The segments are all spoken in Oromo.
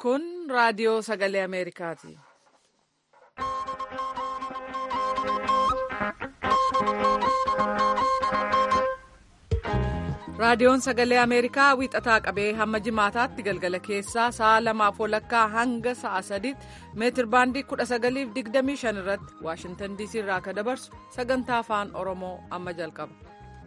Kun raadiyoo sagalee Ameerikaati. Raadiyoon sagalee Ameerikaa wiixataa qabee hamma jimaataatti galgala keessaa sa'a lamaaf walakkaa hanga sa'a sadiitti meetir baandii kudha sagaliif digdamii shan irratti Waashintan DC irraa akka dabarsu sagantaa afaan Oromoo amma jalqaba.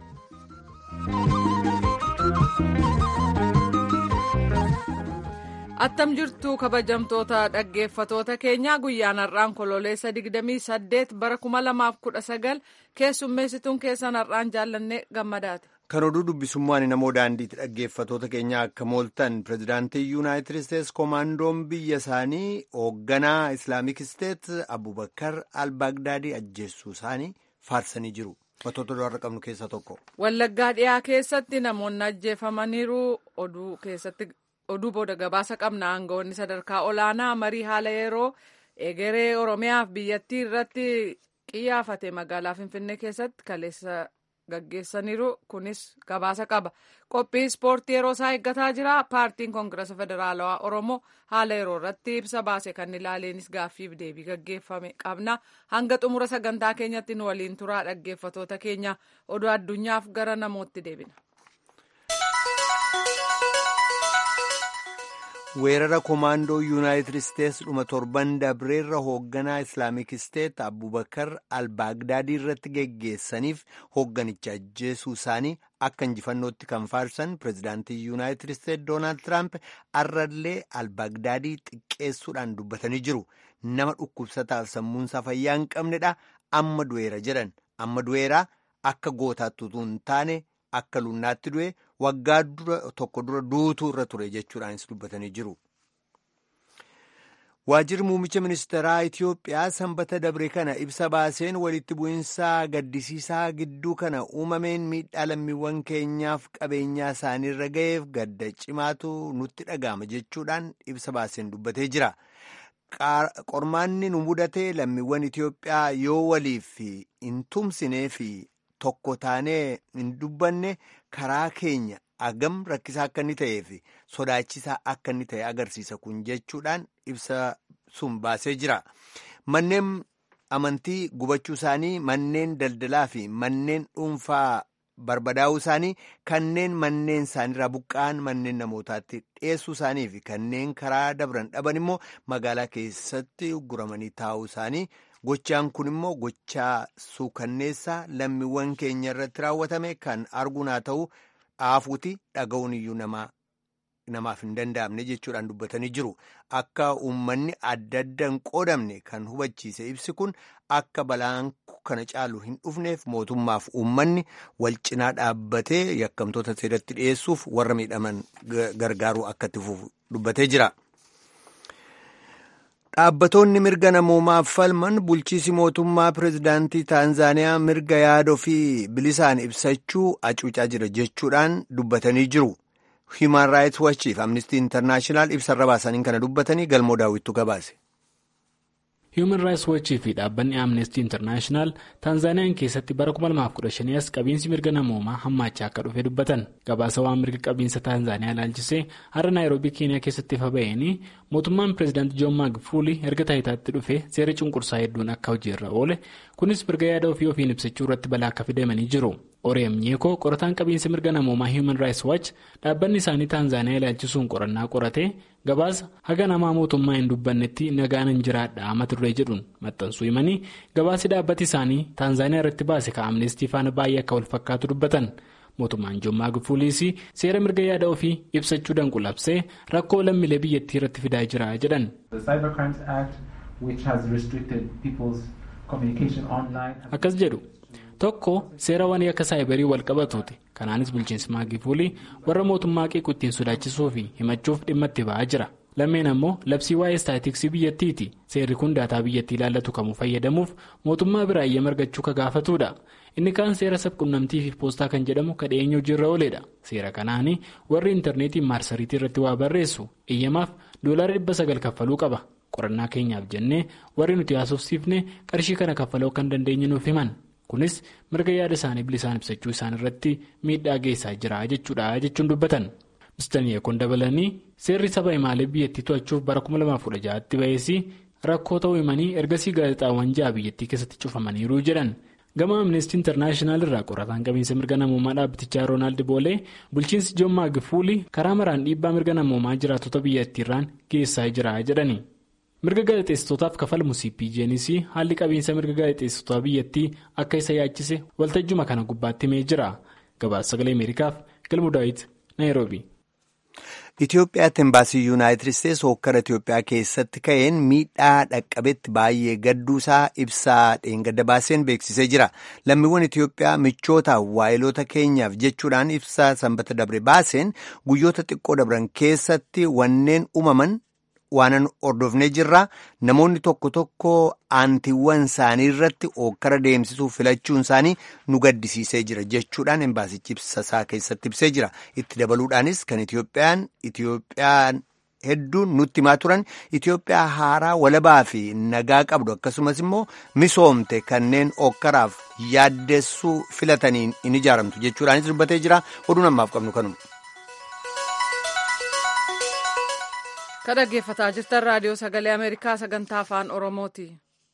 Attam jirtu kabajamtoota dhaggeeffatoota keenyaa guyyaan har'aan kololeessa 28 bara 2019 keessummeessituun keessan har'aan jaallanne gammadaati. Kan oduu dubbisummaan namoo daandiitti dhaggeeffatoota keenyaa akka mooltan pirezidaantii yuunaayitid isteetsi koomaandoon biyya isaanii hoogganaa islaamik isteet abubakar al-baagdaadii ajjeessuu isaanii faarsanii jiru. Wantoota dura qabnu keessaa tokko. Wallaggaa dhiyaa keessatti namoonni ajjeefamaniiru oduu keessatti. oduu booda gabaasa qabna aangawoonni sadarkaa olaanaa marii haala yeroo egeree oromiyaaf biyyattii irratti qiyyaafate magaalaa finfinnee keessatti kaleessa gaggeessaniiru kunis gabaasa qaba qophii ispoortii yeroo isaa eeggataa jira paartiin koongirasa federaalawaa oromoo haala yeroo irratti ibsa baase kan ilaaleenis gaaffiif deebii gaggeeffame qabna hanga xumura sagantaa keenyatti nu waliin turaa dhaggeeffatoota keenya oduu addunyaaf gara namootti deebina. weerara koomaandoo yuunaayitid isteetsi dhuma torban dabreerra hoogganaa islaamik isteet abubakar al-baagdaadii irratti geggeessaniif hoogganicha ajjeesuu isaanii akka injifannootti kan faarsan pirezidaantii yuunaayitid isteet doonaald tiraamp arrallee al-baagdaadii xiqqeessuudhaan dubbatanii jiru nama dhukkubsataaf sammuunsaa fayyaa hin qabnedha amma du'eera jedhan amma du'eeraa akka gootaatti utuu hin taane. Akka lunnaatti du'e waggaa tokko dura duutuu irra ture jechuudhaanis dubbatanii jiru. Waajjirri muummicha ministeeraa Itiyoophiyaa sanbata dabre kana ibsa baaseen walitti bu'insaa gaddisiisaa gidduu kana uumameen miidhaa lammiiwwan keenyaaf qabeenyaa isaaniirra ga'eef gadda cimaatu nutti dhaga'ama jechuudhaan ibsa baaseen dubbatee jira. Qormaanni nu mudate lammiiwwan Itiyoophiyaa yoo waliif hin tumsinee fi tokko taanee hin dubbanne karaa keenya agam rakkisaa akka inni ta'ee fi sodaachisaa akka inni ta'e agarsiisa kun jechuudhaan ibsa sun baasee jira. Manneen amantii gubachuu isaanii, manneen daldalaa fi manneen dhuunfaa barbadaa'uu isaanii, kanneen manneen isaaniirraa buqqa'an manneen namootaatti dhiyeessuu isaanii fi kanneen karaa dabran dhaban immoo magaalaa keessatti guramanii taa'uu isaanii. Gochaan kun immoo gochaa suukanneessaa lammiiwwan keenya irratti raawwatame kan arguun haa ta'u aafuuti dhaga'uun iyyuu namaaf hin danda'amne jechuudhaan dubbatanii jiru. Akka uummanni adda adda hin qoodamne kan hubachiise ibsi kun akka balaan kana caalu hin dhufneef mootummaaf uummanni wal cinaa dhaabbatee yakkamtoota seeratti dhiyeessuuf warra miidhaman gargaaruu akka itti fufu dubbatee jira. Dhaabbatoonni mirga namoomaaf falman bulchiisi mootummaa pirezidaantii Taanzaaniyaa mirga yaada ofii bilisaan ibsachuu hacuucaa jira jechuudhaan dubbatanii jiru. Human Rights Watch fi Amnesty International ibsarra baasaniin kana dubbatanii galmoo daawwittu gabaase. Human Rights Watch fi dhaabbanni Amnesty International Taanzaaniyaan keessatti bara 2015 as qabiinsi mirga namoomaa hammaachaa akka dhufe dubbatan gabaasa waan mirga qabiinsa Taanzaaniyaa ilaalchisee har'a Naayiroobii Keeniyaa keessatti ifa ba'een mootummaan pireezidaantii Joon Maagufuli erga taayitaatti dhufe seera cunqursaa hedduun akka hojiirra oole kunis mirga yaada ofii ofiin ibsachuu irratti balaa akka fidamanii jiru. Oreem Nyeekoo qorataan qabiinsa mirga namoomaa Human Rights Watch dhaabbanni isaanii Taanzaaniyaa ilaalchisuun qorannaa qorate gabaasa haga namaa mootummaa hin dubbannetti nagaan hin jiraadha mata duree jedhuun maxxansuu himanii gabaasi dhaabbati isaanii Taanzaaniyaa irratti baase ka amnestii faana baay'ee akka wal fakkaatu dubbatan. Mootummaan Joon Maagufuuliis seera mirga yaada ofii ibsachuu danqulabsee rakkoo lammiilee biyyattii irratti fidaa jira jedhan. Akkas jedhu. Tokko seerawwan akka saayibarii wal qabatuuti. Kanaanis bulchiinsi Maagifuulii warra mootummaa qiiqu ittiin sodaachisuu fi himachuuf dhimma itti ba'aa jira. Lammeen ammoo labsii waa'ee istaatiksii biyyattiiti. Seerri kun daataa biyyattii ilaallatu kamuu fayyadamuuf mootummaa biraa eeyyama argachuu ka gaafatudha. Inni kaan seera sabquunnamtii fi poostaa kan jedhamu ka dhiyeenya hojiirra ooledha. Seera kanaani warri intarneetiin maarsariitii irratti waa barreessu eeyyamaaf doolaara dhibba sagal kaffaluu qaba. Qorannaa keenyaaf jennee warri nuti haasofsiifne qarshii kana kaffaluu akka hin dandeenye nuuf himan. Kunis mirga yaada isaanii bilisaan ibsachuu isaan irratti miidhaa geessaa jira jechuudha jechuun dubbatan. Mr. Yeekon dabalanii seerri saba himaalee biyyattii to'achuuf bara 2016tti ba'ees rakkoo ta'uu himanii ergasii gaazexaawwan ja'a biyyattii keessatti cufamaniiru jedhan. gama amnestii intarnaashinaal irraa qorataan qabiinsa mirga namoomaa dhaabbatichaa roonaald boolee bulchiinsi joon maagifuuli karaa maraan dhiibbaa mirga namoomaa jiraatota biyyattiirraan geessaa jira jedhani mirga gaazexeessitootaaf kafalmu cpjnis haalli qabiinsa mirga gaazexeessitoota biyyattii akka isa yaachise waltajjuma kana gubbaatti himee jira gabaasa sagalee ameerikaaf galmu daawit naayiroobi. Itoophiyaatti embaasii yuunaayitid isteetsi hokkara Itoophiyaa keessatti ka'een miidhaa dhaqqabetti baay'ee gadduusaa ibsaa dheengadda baaseen beeksisee jira. Lammiiwwan Itoophiyaa michoota waayiloota keenyaaf jechuudhaan ibsaa sanbata dabre baaseen guyyoota xiqqoo dabran keessatti wanneen uumaman waanan hordofnee jirra. Namoonni tokko tokko aantiiwwan isaanii irratti hokkara deemsisuuf filachuun isaanii nu gaddisiisee jira jechuudhaan embaasichi ibsasaa keessatti ibsee jira. Itti dabaluudhaanis kan Itoophiyaan Itoophiyaan hedduun nutti himaa turan Itoophiyaa haaraa walabaa fi nagaa qabdu akkasumas immoo misoomte kanneen hokkaraaf yaaddessuu filataniin in ijaaramtu jechuudhaanis dubbatee jira. Oduun ammaaf qabnu kanuma. Kan dhaggeeffataa jirtan raadiyoo sagalee Ameerikaa sagantaa afaan Oromooti.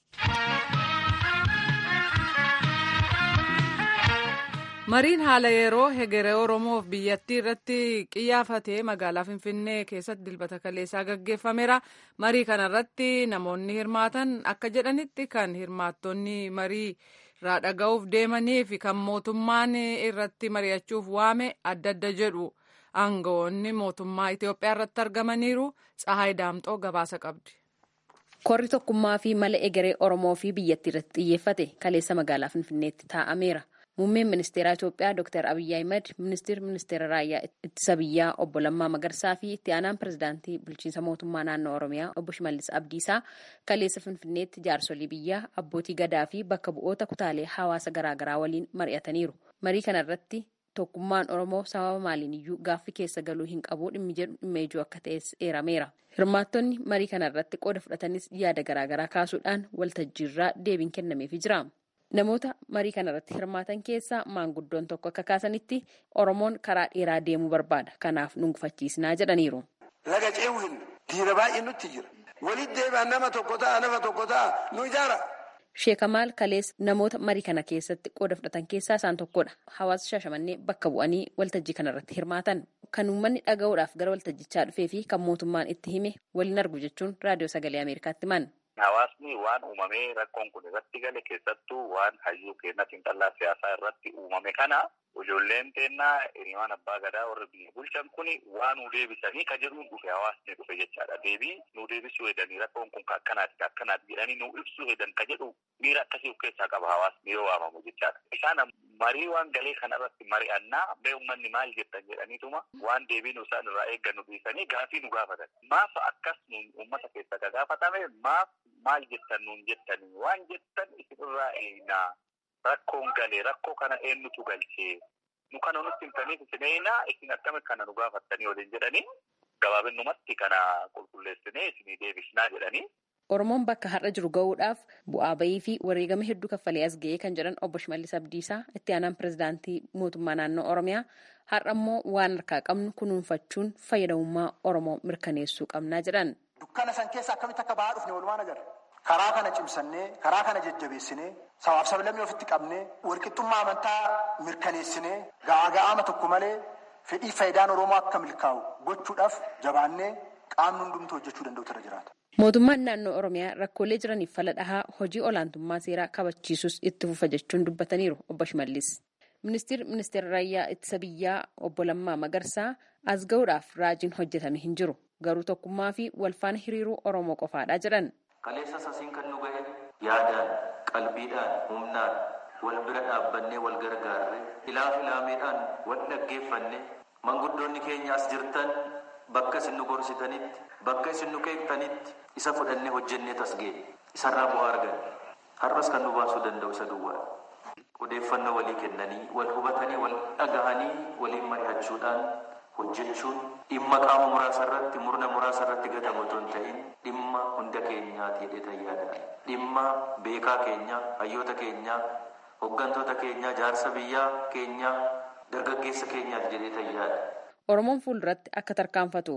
Mariin haala yeroo hegeree Oromoof biyyattii irratti qiyyaafatee magaalaa Finfinnee keessatti dilbata kaleessaa gaggeeffameera. Marii kanarratti namoonni hirmaatan akka jedhanitti kan hirmaattonni marii irraa dhaga'uuf deemanii fi kan mootummaan irratti mari'achuuf waame adda adda jedhu. aangawoonni mootummaa Itoophiyaa irratti argamaniiru Tsahaay Daamxoo gabaasa qabdi. Korri tokkummaa fi mala egeree Oromoo fi biyyattii irratti xiyyeeffate kaleessa magaalaa Finfinneetti taa'ameera. Muummeen ministeeraa Itoophiyaa Dr. Abiyyi Ahimad, ministeerri ministeera raayyaa ittisa biyyaa obbo Lammaa Magarsaa fi itti aanaan pirezidaantii bulchiinsa mootummaa naannoo Oromiyaa obbo Shimallis Abdiisaa kaleessa Finfinneetti jaarsolii biyyaa abbootii gadaa fi bakka bu'oota kutaalee hawaasa garaagaraa waliin mari'ataniiru. Marii kanarratti tokkummaan oromoo sababa maaliin iyyuu gaaffii keessa galuu hin qabu dhimmi jedhu dhimma ijoo akka ta'es eerameera hirmaattonni marii kana irratti qooda fudhatanis yaada garaagaraa kaasuudhaan waltajjiirraa deebiin kennameefii jira namoota marii kana irratti hirmaatan keessaa maanguddoon tokko akka kaasanitti oromoon karaa dheeraa deemuu barbaada kanaaf nu gufachiisnaa jedhaniiru. laga ce'uu hin dhiira baay'ee nutti jira walitti deebi'an nama tokko ta'a nama tokko ta'a nu ijaara. Sheekamaal Kalees namoota marii kana keessatti qooda fudhatan keessaa isaan tokkodha. Hawaasa Shaashamannee bakka bu'anii waltajjii kanarratti hirmaatan. Kan uummanni dhaga'uudhaaf gara waltajjichaa dhufee fi kan mootummaan itti hime waliin argu jechuun raadiyoo sagalee Ameerikaatti himan. Hawaasni waan uumamee rakkoon kun irratti gale keessattuu waan hayyuu keenya xiinxallaa siyaasaa irratti uumame kana ijoolleen teennaa hiriyoon abbaa gadaa warri biyya bulchan kun waan nu deebisanii ka jedhuun dhufe hawaasni dhufe jechaadha. Deebii nu deebisuu hedanii rakkoon kun ka akkanaati ka akkanaati jedhanii nu ibsuu hedan ka jedhu miira akkasii of keessaa qaba hawaasni yoo waamamu jechaadha. Isaan marii waan galee kana irratti mari'annaa bee uummanni maal jettan jedhaniituma waan deebii nu isaan irraa eeggannu dhiisanii gaafii nu gaafatan. Maaf akkas uummata keessa ka gaafatame maaf maal jettan nuun jettanii waan jettan isinirraa eenaa rakkoon galee rakkoo kana eenyutu galchee nu kana nutti himtaniif isin eenaa isin akkami kana nu gaafattanii waliin jedhanii gabaabinumatti kana qulqulleessinee isinii deebisnaa jedhanii. Oromoon bakka har'a jiru gahuudhaaf bu'aa bayii fi wareegama hedduu kaffalee as ga'ee kan jedhan obbo Shimallis Abdiisaa itti aanaan pirezidaantii mootummaa naannoo Oromiyaa har'a immoo waan harkaa qabnu kunuunfachuun fayyadamummaa Oromoo mirkaneessuu qabnaa jedhan. Dukkana san keessa akkamitti akka bahaa dhufne walumaan agarra. Karaa kana cimsannee, karaa kana jajjabeessinee, sabaaf sablammii ofitti qabnee, walqixxummaa amantaa mirkaneessinee, ga'aa ga'aama tokko malee fedhii faayidaan Oromoo akka milkaa'u gochuudhaaf jabaannee qaamni hundumtuu hojjechuu danda'utu irra jiraata. Mootummaan naannoo Oromiyaa rakkoolee jiraniif fala dhahaa hojii olaantummaa seeraa kabachiisus itti fufa jechuun dubbataniiru obbo Shimallis. Ministeerri ministeera raayyaa ittisa biyyaa obbo Lammaa Magarsaa as ga'uudhaaf raajiin hojjetame hin jiru. Garuu tokkummaa fi walfaana hiriiruu Oromoo qofaadha jedhan. Kaleessa sasiin kan nu gahe yaadaan, qalbiidhaan, humnaan wal bira dhaabbannee wal gargaarre ilaaf ilaameedhaan wal dhaggeeffanne manguddoonni keenya as jirtan bakka isin nu gorsitanitti bakka isin nu keektanitti isa fudhannee hojjennee tasgee isarraa bu'aa argan har'as kan nu baasuu danda'u isa duwwaa odeeffannoo walii kennanii wal hubatanii wal dhagahanii waliin mari'achuudhaan hojjechuun dhimma qaama muraasa irratti murna muraasa irratti gatamu otoo hin ta'in dhimma hunda keenyaati jedhee yaada dhimma beekaa keenya hayyoota keenyaa hooggantoota keenyaa jaarsa biyyaa keenyaa dargaggeessa keenyaati jedhee yaada. Oromoon fuulduratti akka tarkaanfatuuf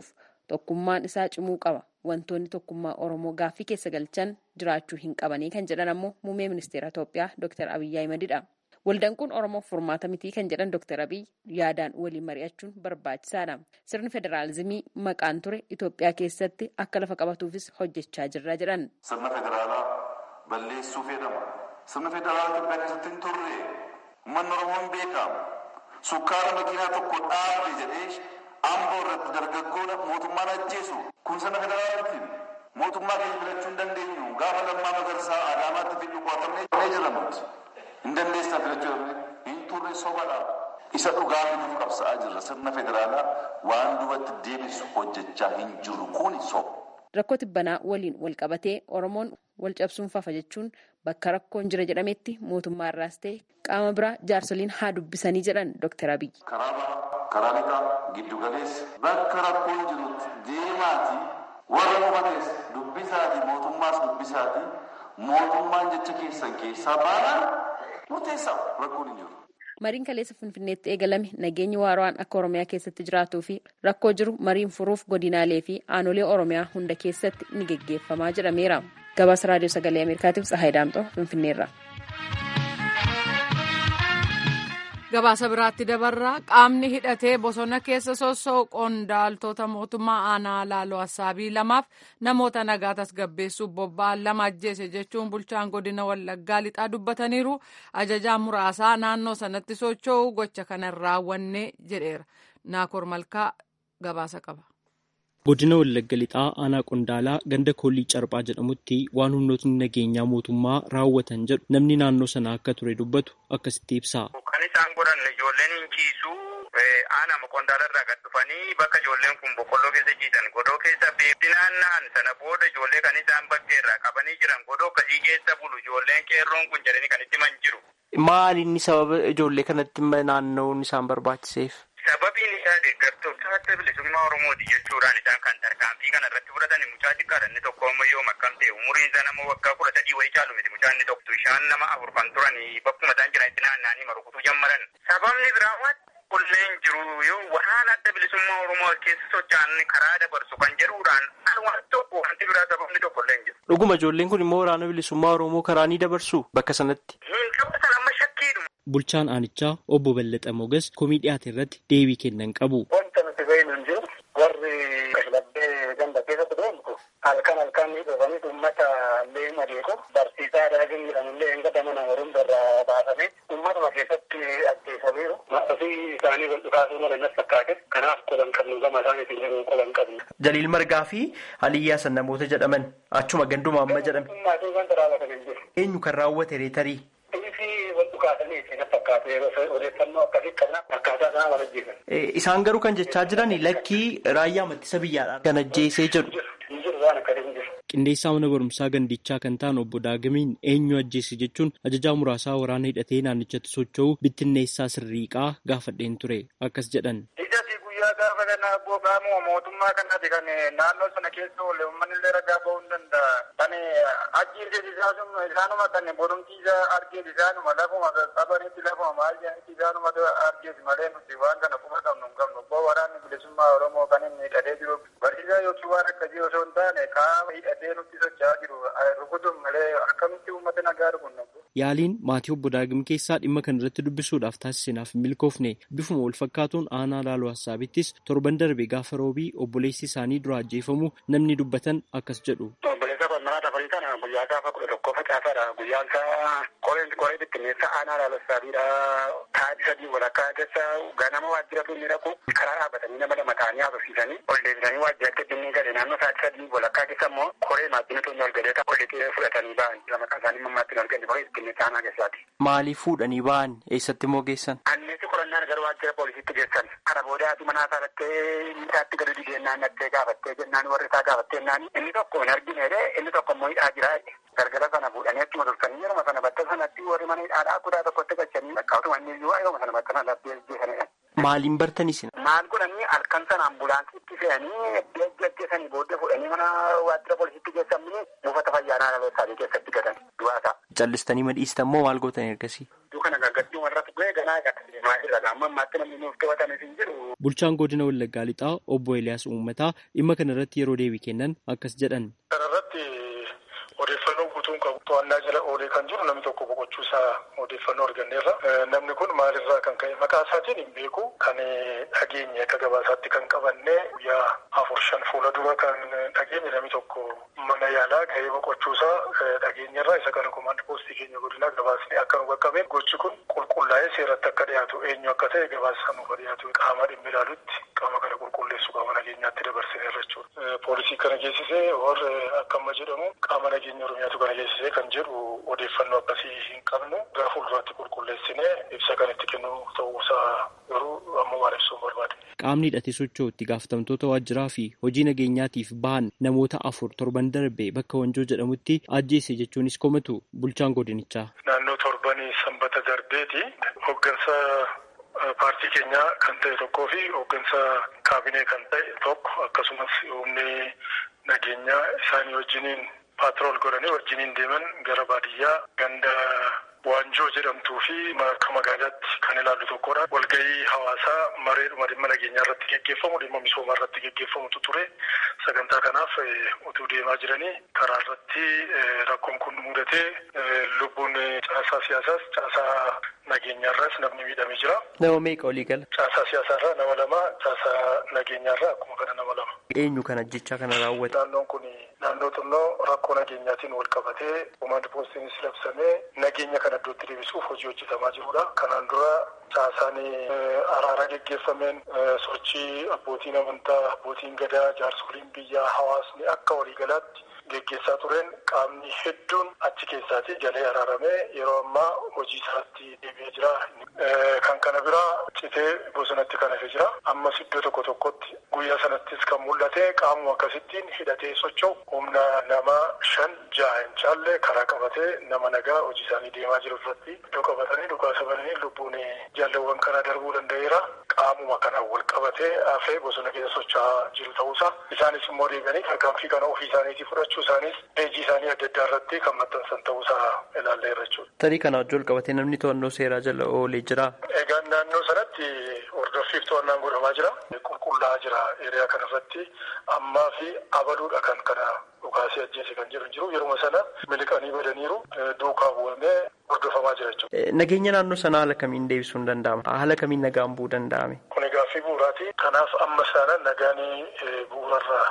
tokkummaan isaa cimuu qaba wantoonni tokkummaa oromoo gaaffii keessa galchan jiraachuu hin qabanii kan jedhan ammoo muummee ministeera itoophiyaa dr abiyyi ahimedidha waldaan kun oromoof furmaata mitii kan jedhan dr abiy yaadaan waliin mari'achuun barbaachisaadha sirni federaalizimii maqaan ture itoophiyaa keessatti akka lafa qabatuufis hojjechaa jirra jedhan. sirna federaalaa balleessuu fedhama sirna federaalaa itoophiyaa keessatti hin turre uummanni oromoo hin beekamu sukkaara makiinaa tokko dhaabe jedhee amboo irratti dargaggoodha mootummaan ajjeesu kun sirna federaalaati mootummaa keenya filachuu hin dandeenyu gaafa lammaa magarsaa adaamaatti fi dhukkaatamnee jedhamutti hin dandeessaa filachuu hin turre sobadha isa dhugaa fiduuf qabsa'aa jirra sirna federaalaa waan duubatti deebisu hojjechaa hin jiru kun soba. rakkoo tibbanaa waliin wal qabatee oromoon wal cabsuun fafa jechuun bakka rakkoon jira jedhametti mootummaa irraas ta'e qaama biraa jaarsoliin haa dubbisanii jedhan dr abiy. karaa bahaa karaa lixaa giddu galeessa bakka rakkoon jirutti deemaati warra hubatees dubbisaati mootummaas dubbisaati mootummaan jecha keessan keessaa baanaan murteessaa rakkoon hin jiru. mariin kaleessa finfinneetti eegalame nageenyi waaraan akka oromiyaa keessatti jiraatuu fi rakkoo jiru mariin furuuf godinaalee fi aanolee oromiyaa hunda keessatti ni geggeeffamaa jedhameera gabaasa raadiyoo sagalee ameerikaatiif tsahaay daamxoo finfinneerra. gabaasa biraatti dabarraa qaamni hidhatee bosona keessa sossoo qondaaltota mootummaa aanaa laaloo assaabii lamaaf namoota nagaa tasgabbeessuuf bobba'an lama ajjeese jechuun bulchaan godina wallaggaa lixaa dubbataniiru ajajaan muraasaa naannoo sanatti socho'u gocha kana raawwanne jedheera naakoor malkaa gabaasa qaba. godina wallagga lixaa aanaa qondaalaa ganda koolii carbaa jedhamutti waan humnootni nageenyaa mootummaa raawwatan jedhu namni naannoo sana akka ture dubbatu akkasitti ibsa. kan isaan godhan ijoolleen hin ciisu aanaa qondaala irraa gad dhufanii bakka ijoolleen kun boqqolloo keessa ciisan godoo keessa beekti naanna'an sana booda ijoollee kan isaan bakka irraa qabanii jiran godoo akkasii keessa bulu ijoolleen qeerroon kun jedhanii kan itti man jiru. Maali inni sababa ijoollee kanatti naanna'uun isaan barbaachiseef? Sababiin isaa deeggartoota adda bilisummaa Oromooti jechuudhaan isaan kan tarkaanfii kana irratti fudhatan mucaa xiqqaadha inni tokko ammoo yoo makkam ta'e umuriin isaa nama waggaa kudha sadii wayii caalu miti mucaan inni tokko isaan nama afur kan turan bakkuma isaan jiranitti naanna'anii marukutuu jammaran. Sababni biraa qulleen jiru yoo waan adda bilisummaa Oromoo keessa socho'an karaa dabarsu kan jedhuudhaan waan tokko wanti biraa sababni tokko illee jiru. Dhuguma ijoolleen kun immoo waraana bilisummaa Oromoo karaa ni dabarsu bakka sanatti. Hin taphatan amma shakkiidhuma. Bulchaan aanichaa obbo Ballaxa Mogas komii dhiyaate irratti deebii kennan qabu. Wanta nuti beeknu hin jiru warri kashlabbee ganda keessatti deemtu halkan halkan ni dhufanii uummata illee madeeku barsiisaa daagin jedhamullee hin gadamana horuun irraa baasanii uummatuma keessatti ajjeesaniiru. Ofii isaanii wal dhukaasuu mala nas fakkaate kanaaf qolan qabnu gama isaaniitiin jiru qolan qabnu. Jaliil Margaa fi Aliyyaa san namoota jedhaman achuma ganduma amma jedhame. Maatii wanta raawwatan hin jiru. Eenyu kan raawwate reetarii? Fi wal dhukaasanii itti na fakkaate yeroo odeeffannoo akkasii qabna akkaataa sana wal ajjeesan. Isaan garuu kan jechaa jiran lakkii raayyaa ittisa biyyaadhaan kan ajjeesee jedhu. Hin jiru waan akkasii hin jiru. Qindeessaa mana barumsaa gandichaa kan ta'an obbo Daagamiin eenyu ajjeese jechuun ajajaa muraasaa waraana hidhatee naannichatti socho'u bittinneessaa sirriiqaa gaafadheen ture akkas jedhan. guyyaa gaafa kana abboo qaamuma mootummaa kanaati kan naannoo sana keessa oolle uummanni illee ragaa ba'uu hin danda'a. Kan ajjiirse isaanuma isaanuma kan borumtiisa argees isaanuma lafuma qabanitti lafuma maal jedhanitti isaanuma argees malee nuti waan kana quba qabnu hin qabnu. Abboo waraanni bilisummaa Oromoo kan inni hidhatee jiru barsiisaa yookiin waan akkasii osoo hin taane qaama hidhatee nutti socho'aa jiru rukutuun malee akkamitti uummata nagaa rukunna. Yaaliin maatii obbo Daagim keessaa dhimma kana irratti dubbisuudhaaf taasisneef hin milkoofne bifuma wal fakkaatuun aanaa laaloo hassaabittis torban darbe gaafa roobii obboleessi isaanii dura ajjeefamu namni dubbatan akkas jedhu. Obboleessa qonnaa dabalii kana guyyaa gaafa kudha tokko facaasaadha. Guyyaan isaa qoreen qoree bittinneessa aanaa laaloo hassaabiidha. Taa'ii sadii walakkaa keessa ganama waajjiratu inni dhaqu karaa dhaabbatanii nama lama ta'anii haasofsiisanii ol deebisanii waajjiratti dhimmi gale naannoo sa'aatii sadii walakkaa keessa immoo qoree maaddinatu inni ol galee ol dhiqee fudhatanii ba'an lama isaanii mammaatti ol galee qoree bittinneessa aanaa keessaati. Maaliif fuudhanii ba'an eessatti immoo geessan? Anneessi qorannaan gara waajjira poolisiitti geessan. Kana booda haati manaa isaa dhattee isaatti gadi dhigeenyaan dhattee gaafattee jennaan warri isaa gaafattee jennaan inni tokko hin argine inni tokko immoo hidhaa jira. Gargara sana fuudhanii achuma turtanii yeroo sana bakka sanatti warri mana hidhaadhaa kutaa tokkotti gachanii bakka utuma inni iyyuu yeroo sana bakka sana laftee geessanidha. Maaliin bartanii isin? Maal godhanii halkan sana ambulaansiitti fe'anii geggeessanii booddee fuudhanii mana waajjira poolisiitti geessanii buufata fayyaa naannoo isaanii keessatti gatan du'aasaa. Callistanii madhiistan moo maal gootan ergasii? Iddoo kana gaggadduu warra bu'ee ganaa gata deemaa jirra. Amma ammaatti namni nuuf qabatanis hin jiru. Bulchaan godina Wallaggaa Lixaa obbo Eliyaas Uummataa dhimma kana irratti yeroo deebii kennan akkas jedhan. Kanarratti odeeffannoo guutuun qabu to'annaa jala oolee kan jiru namni tokko boqochuu isaa odeeffannoo arganneerra. Namni kun maalirraa kan ka'e maqaa isaatiin hin beeku kan dhageenye akka gabaasaatti kan qabanne guyyaa afur shan fuula dura kan dhageenye namni tokko mana yaalaa ga'ee boqochuu isaa dhageenyerra isa kana komaand poostii keenya godina gabaasni akka nu qaqqabe gochi kun qulqullaa'ee seeratti akka dhiyaatu eenyu akka ta'e gabaasa nuuf dhiyaatu qaama dhimmi ilaalutti qaama kana qulqulleessu qaama nageenyaatti dabarsineerra jechuudha. Poolisii kana geessisee warra akka amma jedhamu qaama nageenya oromiyaatu kana geessisee kan jedhu odeeffannoo akkasii hin qabnu gara fuulduraatti qulqulleessinee ibsa kan itti kennu ta'uusaa garuu ammumaan ibsuun barbaade. Qaamni hidhatee socho'u itti gaafatamtoota waajjiraa fi hojii nageenyaatiif bahan namoota afur torban darbe bakka wanjoo jedhamutti ajjeese jechuunis komatu bulchaan godinichaa. Naannoo torbanii sanbata darbeeti hoggansa paartii keenyaa kan ta'e tokkoo fi hoggansa kaabinee kan ta'e tokko akkasumas humni nageenyaa isaanii wajjiniin paatrool godhanii wajjiniin deeman gara baadiyyaa ganda waanjoo jedhamtuu fi akka magaalaatti kan ilaallu tokkodha. Walgahii hawaasaa mareedhuma dhimma nageenyaa irratti geggeeffamu dhimma misoomaa irratti geggeeffamutu ture. Sagantaa kanaaf utuu deemaa jiranii karaa irratti rakkoon kun mudatee lubbuun caasaa siyaasaas caasaa nageenyaarraas namni miidhamee jira. Nama meeqa olii gala? Caasaa siyaasaarraa nama lama, caasaa nageenyaarraa akkuma kana nama lama. Eenyu kana jecha kana raawwate? Naannoon kun naannoo xinnoo rakkoo nageenyaatiin wal qabatee komaand poostiinis labsamee nageenya kana iddootti deebisuuf hojii hojjetamaa jirudha. Kanaan dura caasaan araara geggeeffameen sochii abbootiin amantaa, abbootiin gadaa, jaarsoliin biyyaa, hawaasni akka waliigalaatti geggeessaa tureen qaamni hedduun achi keessaati galee araaramee yeroo ammaa hojii isaatti deebi'ee jira. Kan kana biraa citee bosonatti kan hafe jira. Ammas iddoo tokko tokkotti guyyaa sanattis kan mul'ate qaamuma akkasittiin hidhatee socho'u humna nama shan jaha hin caalle karaa qabatee nama nagaa hojii isaanii deemaa jiru irratti iddoo qabatanii dhukaasa bananii lubbuun jaalawwan kana darbuu danda'eera. Qaamuma kana wal qabatee hafee bosona keessa socho'aa jiru ta'uusaa isaanis immoo deebi'anii tarkaanfii kana ofii isaaniitii fudhachuu isaanis peejii isaanii adda addaa irratti kan maxxansan ta'uusaa ilaalleerra jechuudha. Tarii kana wajjin wal qabatee namni to'annoo seeraa jala oolee jira. Egaa naannoo sanatti hordoffiif to'annaan godhamaa jira. Qulqullaa'aa jira eriyaa kanarratti ammaa fi abaluudha kan kana dhukaasee ajjeese kan jiru jiru yeruma sana miliqanii badaniiru duukaa bu'amee hordofamaa jira jechuudha. Nageenya naannoo sanaa haala kamiin deebisuun danda'ama? Haala kamiin nagaan bu'uu danda'ame? Kun gaaffii bu'uuraati. Kanaaf amma sana nagaanii bu'uurarraa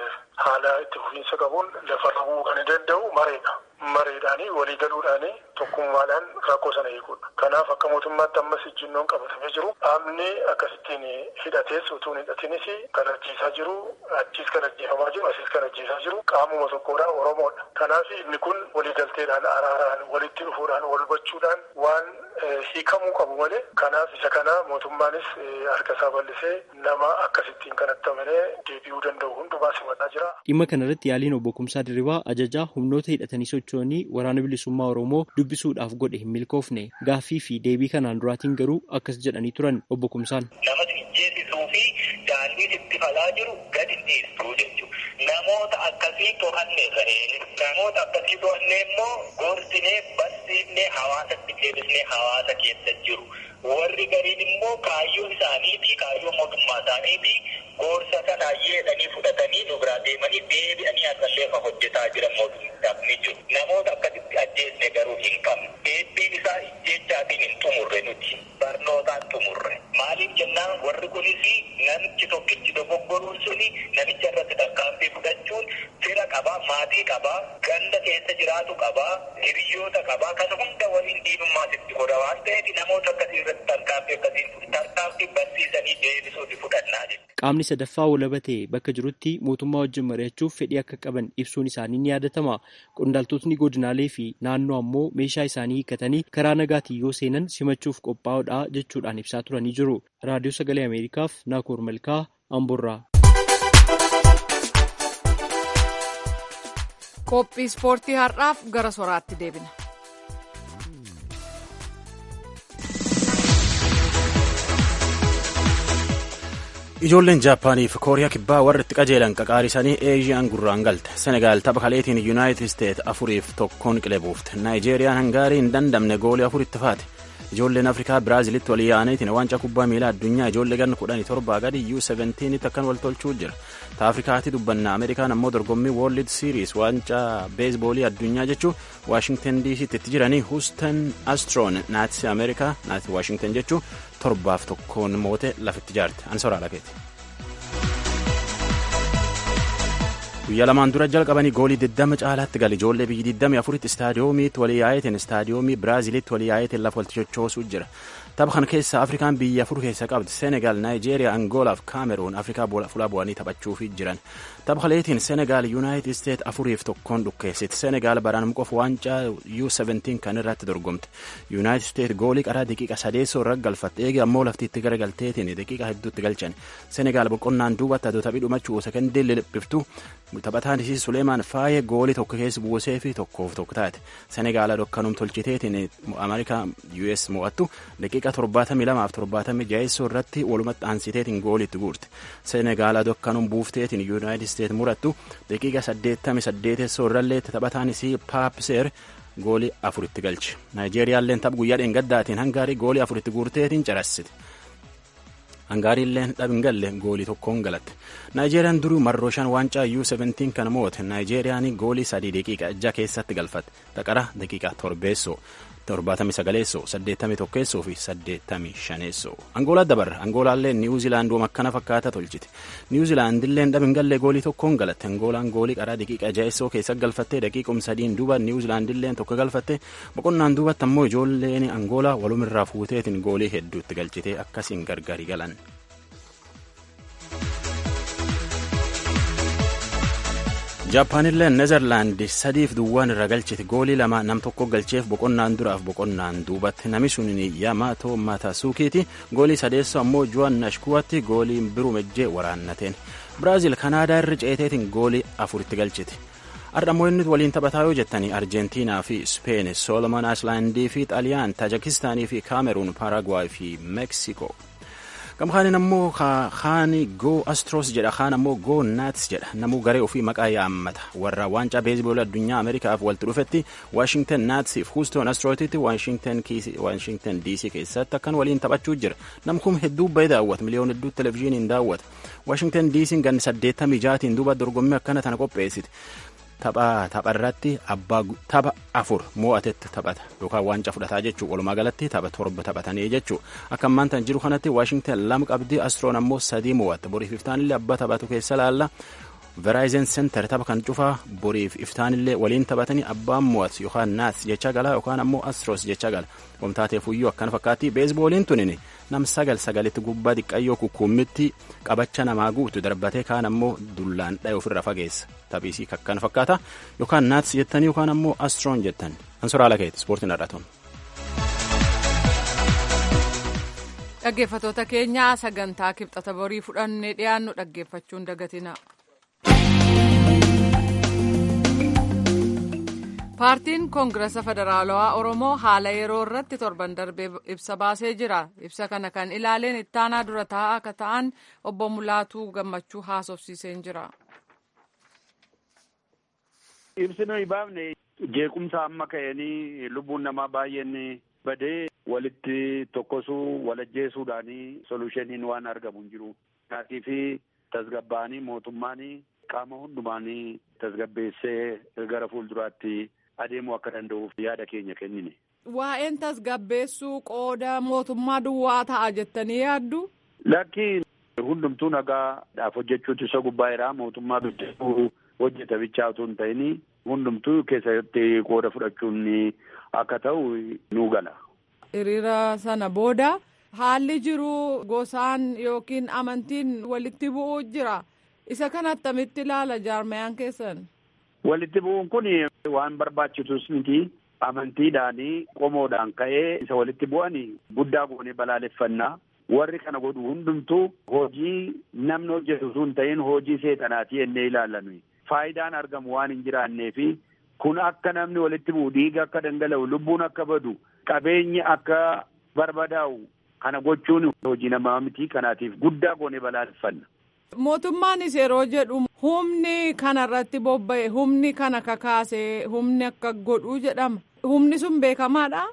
haala itti fufiinsa qabuun lafarra bu'uu kan danda'u mareedha. Mareedhaanii walii galuudhaanii tokkummaadhaan rakkoo sana hiikuudha. Kanaaf akka mootummaatti ammas ijjinnoon qabatamee jiru dhaabni akkasittiin hidhatees utuu hin hidhatinis kan ajjeesaa jiru achiis kan ajjeefamaa jiru asiis kan ajjeesaa jiru qaamuma tokkodha Oromoodha. Kanaaf inni kun waliigalteedhaan araaraan walitti dhufuudhaan wal hubachuudhaan waan hiikamuu qabu malee kanaaf isa kana mootummaanis harka isaa bal'isee nama akkasittiin kanatti amanee deebi'uu danda'u hundumaa simataa jira. Dhimma kanarratti yaaliin obbo Kumsaa Dirribaa ajajaa humnoota hidhatanii socho'anii waraana bilisummaa Oromoo dubbisuudhaaf godhe hin milkoofne gaaffii fi deebii kanaan duraatiin garuu akkas jedhanii turan obbo Kumsaan. Nama jeesisuu fi daandii itti falaa jiru gadi dhiistuu jechuudha. Namoota akkasii to'anne ta'ee namoota akkasii to'annee immoo gorsinee barsiifnee hawaasatti deebisnee hawaasa keessa jiru. Warri gariin immoo kaayyoo isaanii fi kaayyoo mootummaa isaanii fi gorsa kana yeedhanii fudhatanii nu biraa deemanii deebi'anii akkallee kan hojjetaa jiran mootummaadhaaf ni jiru. Namoota akkasitti ajjeesne garuu hin qabne. Deebiin isaa jechaatiin hin xumurre nuti. Barnootaan xumurre. Maaliif jennaan warri kunis namichi tokkichi dogoggoruun suni namicha irratti tarkaanfii fudhachuun fira qabaa, maatii qabaa, ganda keessa jiraatu qabaa, hiriyoota qabaa, kan hunda waliin diinummaas itti godha waan ta'eef namoota akkasii irratti tarkaanfii akkasiin tarkaanfii barsiisanii deebisuuti fudhannaa jechuudha. Qaamni sadaffaa walaba ta'e bakka jirutti mootummaa wajjin mari'achuuf fedhii akka qaban ibsuun isaanii ni yaadatama. Qondaaltotni godinaalee fi naannoo ammoo meeshaa isaanii hiikkatanii karaa nagaatiin yoo seenan simachuuf qophaa'uudha jechuudhaan ibsaa turanii jiru. Raadiyoo Sagalee Ameerikaaf Naakoor Malkaa Amborraa. Qophii ispoortii har'aaf gara soraatti deebina. Ijoolleen Jaappaanii fi Kooriyaa kibbaa warri itti qajeelan qaqaarisanii Eeziyaan gurraan galte. Senegaal tapha kaleetiin Yuunaayitid Isteet afuriif tokkoon qilee buufte. Naayijeeriyaan Hangaarii hin dandamne goolii afur itti faate. ijoolleen afrikaa biraazilitti walii yaa'aniitiin waancaa kubbaa miilaa addunyaa ijoollee ganna kudhanii torbaa gadi u 17tti akkan wal tolchuu jira ta afrikaatti dubbanna ameerikaan ammoo dorgommii world series waancaa beesboolii addunyaa jechuu waashingtan dc'tti itti jiranii huustan astroon naati ameerikaa naati waashingtan jechuu torbaaf tokkoon moote lafitti jaarte ani soraala keeti. guyyaa lamaan dura jalqabanii goolii 20 caalaatti gal ijoollee biyyi 24tti istaadiyoomiitti walii yaa'eetiin istaadiyoomii biraazilitti walii yaa'eetiin lafa walitti chochoosuu jira tapha kana keessa afrikaan biyya afur keessa qabdi senegaal naayijeeriyaa angoolaa fi kaameruun afrikaa fulaa bu'anii taphachuuf jiran tapha kaleetiin senegaal yuunaayitid isteet afuriif tokkoon dhukkeessiti senegaal baraan qofa waancaa u 17 kan irratti dorgomte yuunaayitid isteet goolii qaraa daqiiqa sadeessoo irra galfatte eegi ammoo laftiitti garagalteetiin daqiiqa hedduutti galchan senegaal boqonnaan duubatti aduu taphii dhumachuu sekendii liliphiftu taphataan isii suleemaan faayee goolii tokko keessa buusee fi tokkoof tokko taate senegaala dhokkanum tolchiteetiin ameerikaa us mo'attu daqiiqa torbaatamii lamaaf torbaatamii jaheessoo irratti walumatti aansiteetiin gooliitti guurte senegaala dhokkanum buufteetiin yuunaayitid isteet murattu daqiiqa saddeettamii saddeetessoo irrallee taphataan isii paapseer goolii afuritti galche naayijeeriyaalleen tapha guyyaa dheengaddaatiin hangaarii goolii afuritti guurteetiin carassite. hangaariilleen dhabin galle goolii tokkoon galatte naayijeeriyaan duruu marroo shan waancaa u 17 kan moote naayijeeriyaan goolii sadii daqiiqa ija keessatti galfatte taqara daqiiqa torbeessoo torbaatamii sagaleessoo saddeettamii tokkeessoo fi saddeettamii shaneessoo angoolaa dabarra angoolaallee niwuziilaand wama akkana fakkaata tolchite niwuziilaandilleen dhabin gallee goolii tokkoon galatte angoolaan goolii qaraa daqiiqa jaheessoo keessa galfatte daqiiqum sadiin duuba niwuziilaandilleen tokko galfatte boqonnaan duubatti ammoo ijoolleen angoolaa walumirraa fuuteetiin goolii hedduutti galchite akkasiin gargari galan. jaapaanillee nezerlaandi sadiif duwwaan irra galchite goolii lama nam tokko galcheef boqonnaan duraaf boqonnaan duubatti nami sun yamaato matasuukiiti goolii sadeessoo ammoo juwan nashkuwatti goolii birumejjee waraannateen biraaziil kanaadaa irra ceeteetiin goolii afuritti galchite ardhammoo inni waliin taphataa yoo jettanii arjentiinaa fi speen solomon aislaandii fi xaaliyaan taajikistaanii fi kaameruun paaragwaay fi meeksikoo gamkaanin ammoo kaani goo astros jedha kaan ammoo goo naats jedha namuu garee ofii maqaa yaammata warra waancaa beesboolii addunyaa ameerikaaf walitti dhufetti waashingtan naatsiif huuston astrootitti waashingtan dc keessatti akkan waliin taphachuu jira namkum hedduu bahe daawwata miliyoon hedduu televizhiiniin daawwata waashingtan dc'n ganni saddeettamii jaatiin duuba dorgommii akkana tana qopheessite tapha tapharratti abbaa tapha afur mo'atetti taphata yookaan waancaa fudhataa jechuu walumaa galatti tapha torba taphatanii jechuu akka ammaan tan jiru kanatti waashingtan lama qabdi astroon ammoo sadii mo'atte boriif iftaanillee abbaa taphatu keessa laalla veraayizen senter tapha kan cufaa boriif iftaanillee waliin taphatanii abbaan mo'atu yookaan naats jecha gala yookaan ammoo astros jecha gala wamtaateef iyyuu akkana fakkaatti beesbooliin tunini nam sagal sagalitti gubbaa xiqqayyoo kukkuummitti qabacha namaa guutu darbatee kaan ammoo dullaan dhaye ofirra fageessa taphiisii akkana fakkaata yookaan naats jettanii yookaan ammoo astroon jettan ansoraala keeti ispoortiin har'atuun. dhaggeeffatoota keenyaa sagantaa kibxata borii fudhannee dhiyaannu dhaggeeffachuun dagatina. paartiin koongirasa federaalawaa oromoo haala yeroo irratti torban darbee ibsa baasee jira ibsa kana kan ilaaleen ittaanaa dura taa'aa akka ta'an obbo mulaatuu gammachuu haasofsiiseen jira. ibsi nuyi baafne jeequmsa amma ka'anii lubbuun namaa baay'een badee walitti tokkosuu walajjeesuudhaanii solushiniin waan argamu hin jiru. Kaatii fi tasgabbaanii mootummaanii qaama hundumaanii tasgabbeessee gara fuulduraatti adeemuu akka danda'uuf yaada keenya kennine. Waa'een tasgabbeessuu qooda mootummaa duwwaa ta'a jettanii yaaddu? Lakki hundumtuu nagaadhaaf hojjechuutu isa gubbaa jira mootummaa bidduu hojjeta bichaa otoo hin ta'in hundumtuu keessatti qooda fudhachuun akka ta'u nu gala. Hiriira sana booda haalli jiru gosaan yookiin amantiin walitti bu'uu jira. Isa kana attamitti ilaala jaarmayaan keessan? Walitti bu'uun kun waan barbaachisus miti. Amantiidhaanii qomoodhaan ka'ee isa walitti bu'an guddaa goonee balaaleffannaa. Warri kana godhu hundumtuu hojii namni hojjetu sun ta'in hojii seexanaati jennee ilaallan. Faayidaan argamu waan hin jiraannee fi kun akka namni walitti bu'u dhiiga akka dhangala'u lubbuun akka badu qabeenyi akka barbadaa'u kana gochuun hojii namaa miti kanaatiif guddaa goonee balaaleffanna. Mootummaanis yeroo jedhu humni kana irratti bobba'e humni kana kakaase humni akka godhuu jedhama. Humni sun beekamaadha.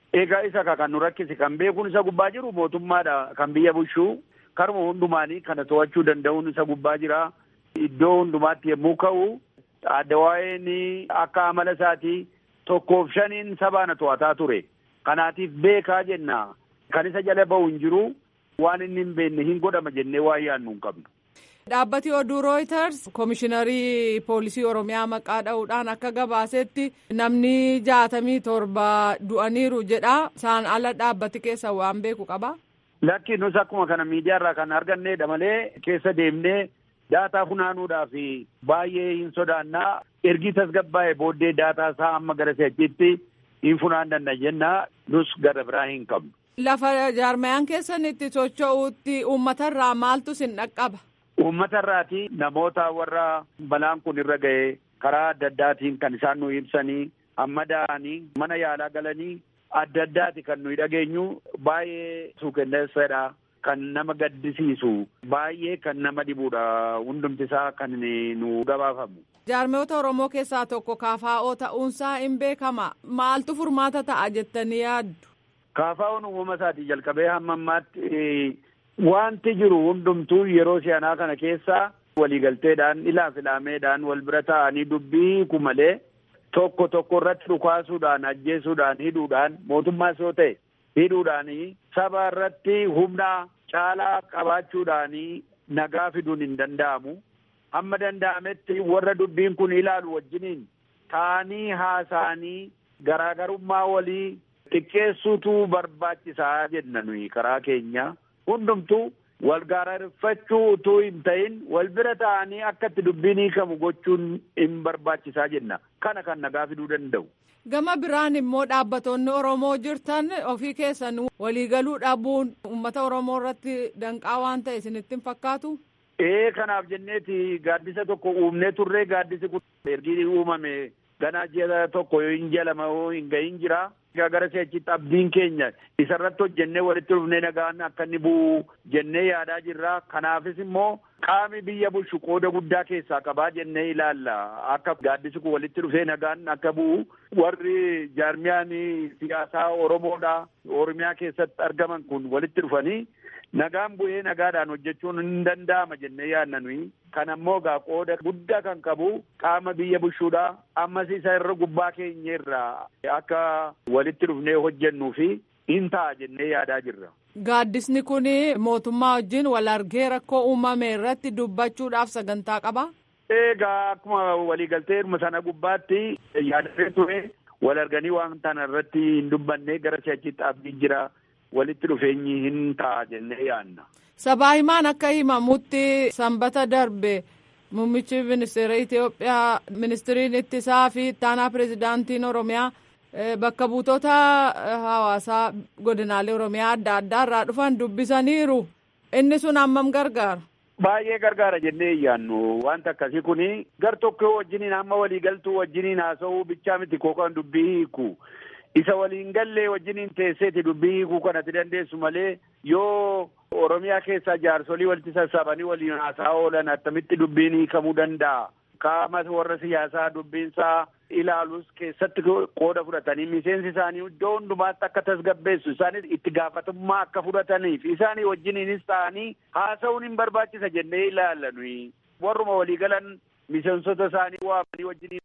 Egaa isa kan nu rakkise kan beekuun isa gubbaa jiru mootummaadha kan biyya bulchuu karuma hundumaanii kana to'achuu danda'uun isa gubbaa jira. Iddoo hundumaatti yommuu ka'u addawaa'een akka amala isaatii tokkoof shaniin sabaana to'ataa ture. Kanaatiif beekaa jenna. Kan isa jala ba'u hin jiru waan inni hin beekne hin godhama jennee waa yaadnu hin qabnu. Dhaabbati oduu Reuters Komishiinarii Poolisii Oromiyaa maqaa dha'uudhaan akka gabaasetti namni jaatamii torba du'aniiru jedha. Isaan ala dhaabbati keessa waan beeku qaba. Lakki nus akkuma kana miidiyaa irraa kan argannedha malee keessa deemnee daataa funaanuudhaaf baay'ee hin sodaannaa. Ergi tasgabbaa'ee booddee daataa isaa amma gara si'achitti hin funaan danda'a jennaa nus gara biraa hin qabnu. Lafa jaarmayaan keessan itti socho'uutti uummatarraa maaltu sin dhaqqaba? Uummata irraati namoota warra balaan kun irra ga'e karaa adda addaatiin kan isaan nu ibsanii amma da'anii mana yaalaa galanii adda addaati kan nuyi dhageenyu baay'ee suukenneessadha. Kan nama gaddisiisu baay'ee kan nama dhibudha hundumti isaa kan nu gabaafamu. Jaarmoota Oromoo keessaa tokko kaafaa'oo ta'uunsaa hin beekama. Maaltu furmaata ta'a jettanii yaaddu? Kaafaa'oon uumama isaatii jalqabee hamma ammaatti wanti jiru hundumtuu yeroo si'anaa kana keessa waliigalteedhaan ilaaf ilaameedhaan wal bira taa'anii dubbii ku malee tokko tokko irratti dhukaasuudhaan ajjeesuudhaan hidhuudhaan mootummaas yoo ta'e hidhuudhaan saba irratti humna caalaa qabaachuudhaan nagaa fiduun hin danda'amu. Hamma danda'ametti warra dubbiin kun ilaalu wajjiniin taa'anii haasa'anii garaagarummaa walii xiqqeessuutu barbaachisaa jenna nuyi karaa keenya. hundumtuu wal gaararfachuu utuu hin ta'in wal bira ta'anii akka itti dubbiin hiikamu gochuun hin barbaachisaa jenna kana kan nagaa fiduu danda'u. Gama biraan immoo dhaabbatoonni Oromoo jirtan ofii keessan waliigaluu dhabuun uummata Oromoo irratti danqaa waan ta'e isinitti hin fakkaatu? Ee kanaaf jenneeti gaaddisa tokko uumnee turree gaaddisi kun ergi uumame ganaa ji'a tokko yoo hin jalama yoo hin gahin jira. gara si'achitti abdiin keenya isarratti hojjennee walitti dhufnee nagaan akka inni bu'u jennee yaadaa jirra. Kanaafis immoo qaami biyya bulchu qooda guddaa keessaa qabaa jennee ilaalla. Akka gaaddisi kun walitti dhufee nagaan akka bu'u warri jaarmiyaan siyaasaa Oromoodha. Oromiyaa keessatti argaman kun walitti dhufanii nagaan bu'ee nagaadhaan hojjechuun hin danda'ama jennee yaadna nuyi. Kan ammoo gaa qooda guddaa kan qabu qaama biyya bulchuudha. Ammas isa irra gubbaa keenya irraa akka walitti dhufnee hojjennuu fi hin ta'a jennee yaadaa jirra. Gaaddisni kun mootummaa wajjin wal argee rakkoo uumame irratti dubbachuudhaaf sagantaa qaba. Egaa akkuma waliigaltee sana gubbaatti yaadatee ture wal arganii waan kana irratti hin dubbanne gara si'achitti abdiin jira. Walitti dhufeenyi hin ta'a jennee yaadna. Sabaa himaan akka himamutti sanbata darbe muummichi ministeera Itoophiyaa ministiriin ittisaa fi ittaanaa pirezidaantiin Oromiyaa bakka buutota hawaasaa godinaalee Oromiyaa adda addaa irraa dhufan dubbisaniiru. Inni sun hammam gargaara? Baay'ee gargaara jennee yaannu wanta akkasii kuni gar tokko wajjiniin amma waliigaltuu wajjiniin haasa'uu bichaa miti kookaan dubbii hiiku. isa waliin gallee wajjiniin teesseeti dubbii hiikuu kanatti dandeessu malee yoo Oromiyaa keessaa jaarsolii walitti sassaabanii waliin haasaa oolan attamitti dubbiin hiikamuu danda'a. Qaama warra siyaasaa dubbiinsaa ilaalus keessatti qooda fudhatanii miseensi isaanii iddoo hundumaatti akka tasgabbeessu isaanis itti gaafatamummaa akka fudhataniif isaanii wajjiniinis ta'anii haasa'uun hin barbaachisa jennee ilaalla nuyi. Warruma waliigalan miseensota isaanii waamanii wajjiniin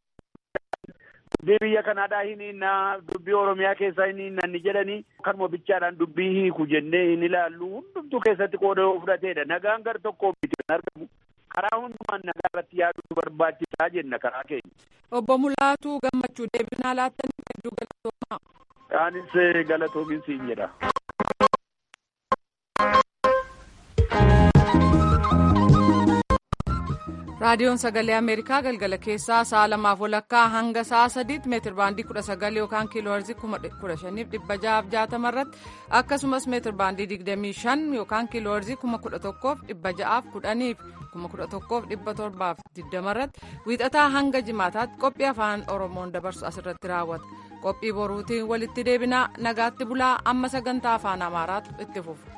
dubbii biyya kanaadhaa hin hinnaa dubbii oromiyaa keessaa hin hinnanni jedhanii kanuma bichaadhaan dubbii hiiku jennee hin ilaallu hundumtuu keessatti qooda fudhateedha nagaan gar tokko miti kan argamu karaa hundumaan nagaa irratti yaaduu barbaachisaa jenna karaa keenya. Obbo Mulaatuu gammachuu deebinaa laattanii hedduu galatoomaa. Anis galatoomin siin jedha. raadiyoon sagalee ameerikaa galgala keessaa sa'a lamaaf walakkaa hanga sa'a sadiitti meetir baandii kudha sagal yookaan kiiloo heerzii kudha shaniif dhibba ja'aaf jaatama irratti akkasumas meetir baandii digdamii shan yookaan kiiloo heerzii kuma kudha tokkoof dhibba ja'aaf kudhaniif kuma kudha tokkoof dhibba torbaaf digdama irratti wiixataa hanga jimaataatti qophii afaan oromoon dabarsu asirratti raawwata qophii boruutiin walitti deebinaa nagaatti bulaa amma sagantaa afaan amaaraatu itti fufu.